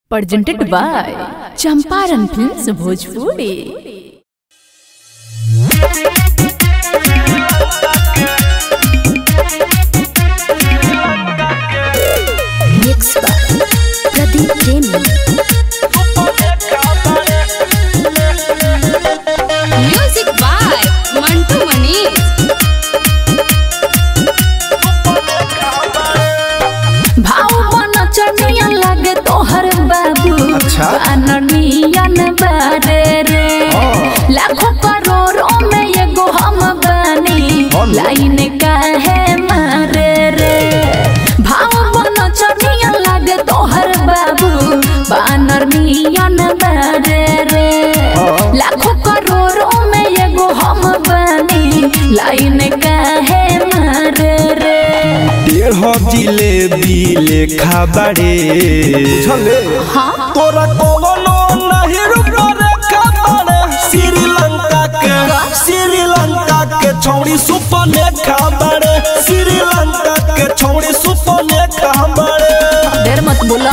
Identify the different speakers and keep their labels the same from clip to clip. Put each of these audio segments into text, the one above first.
Speaker 1: presented by Champaran Films Bhojpuri.
Speaker 2: Mixed by Pradeep Premi.
Speaker 3: Music by Mantu Manish.
Speaker 1: भाव बन चनिया लगे तोहर बाबू
Speaker 4: अच्छा।
Speaker 1: अननियन बारे रे लाखों करोड़ों में एगो हम बनी
Speaker 4: कौन?
Speaker 1: लाइन काहे मारे रे भाव बन चनिया लगे तोहर बाबू बानर नियन बारे रे
Speaker 4: हाँ।
Speaker 1: लाखों करोड़ों में एगो हम बनी लाइन काहे मारे रे
Speaker 5: डेढ़ जिलेबी लेखा बड़े
Speaker 4: चले
Speaker 1: हाँ
Speaker 5: तोरा कोनो नहीं रुपा रेखा बड़े श्रीलंका के श्रीलंका के छौड़ी सुपर लेखा बड़े श्रीलंका के छौड़ी सुपर लेखा बड़े
Speaker 1: देर मत बोला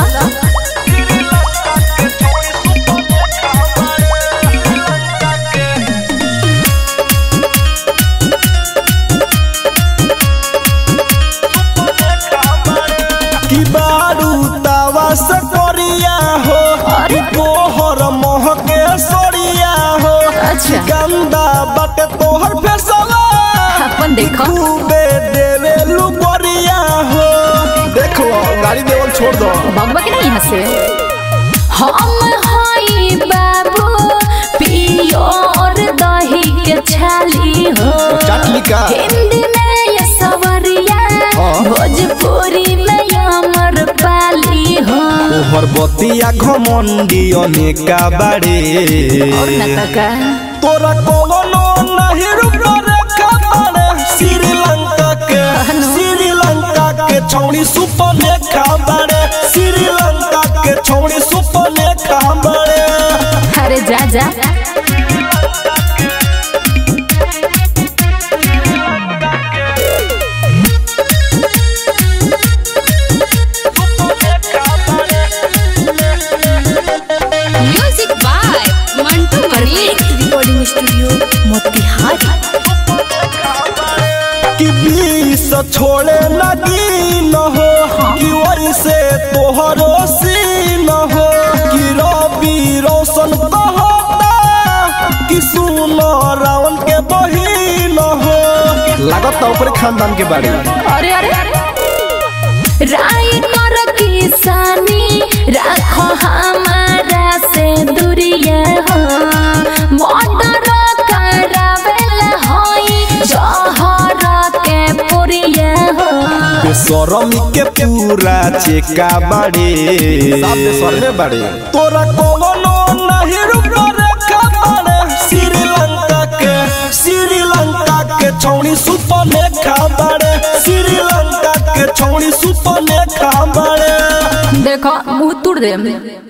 Speaker 5: की बारू तावा से कोरिया हो
Speaker 1: अरे।
Speaker 5: तोहर मोह के सोरिया हो
Speaker 1: अच्छा।
Speaker 5: गंदा बटे तोहर फेसवा
Speaker 1: अपन देखो
Speaker 5: खूबे देवे लुबरिया हो
Speaker 4: देखो गाड़ी देवल छोड़ दो
Speaker 1: भगवा के नहीं यहाँ से हम हई बाबू पियोर दही के छाली हो
Speaker 4: चाटली का
Speaker 1: हिंदी में ये सवरिया
Speaker 4: हाँ।
Speaker 1: भोजपुरी में अमर पाली हो
Speaker 5: तोहर बतिया घमंडी अनेका बाड़े
Speaker 1: और नतका
Speaker 5: तोरा कोनो नहीं रुपा रेखा बाड़े श्रीलंका के श्रीलंका के छौड़ी सुपर लेखा बाड़े श्रीलंका के छौड़ी सुपर लेखा बाड़े
Speaker 1: अरे जा जा
Speaker 3: Music by Mantu Manish.
Speaker 2: Recording Studio, Motihari.
Speaker 5: कि बीस छोड़े लगी न हो कि वैसे तोहरो सीन हो कि रवि रोशन कहता कि सुनो रावण के बहिन हो
Speaker 4: लागत तो ऊपर खानदान के बारे
Speaker 1: अरे अरे राय कर किसानी राखो हमारा से दूरिया हो मर्डर करावेला होई जहर के पुरिया हो
Speaker 5: बेसरमी के पूरा चेका बाड़े
Speaker 4: साफ में स्वर में बारे
Speaker 5: तोरा कोनो नहीं रुपा रेखा बाड़े श्रीलंका के श्रीलंका के छौड़ी सुपर लेखा बाड़े श्रीलंका के छौड़ी सुपर लेखा बाड़े
Speaker 1: देखो मुंह तुड़ दे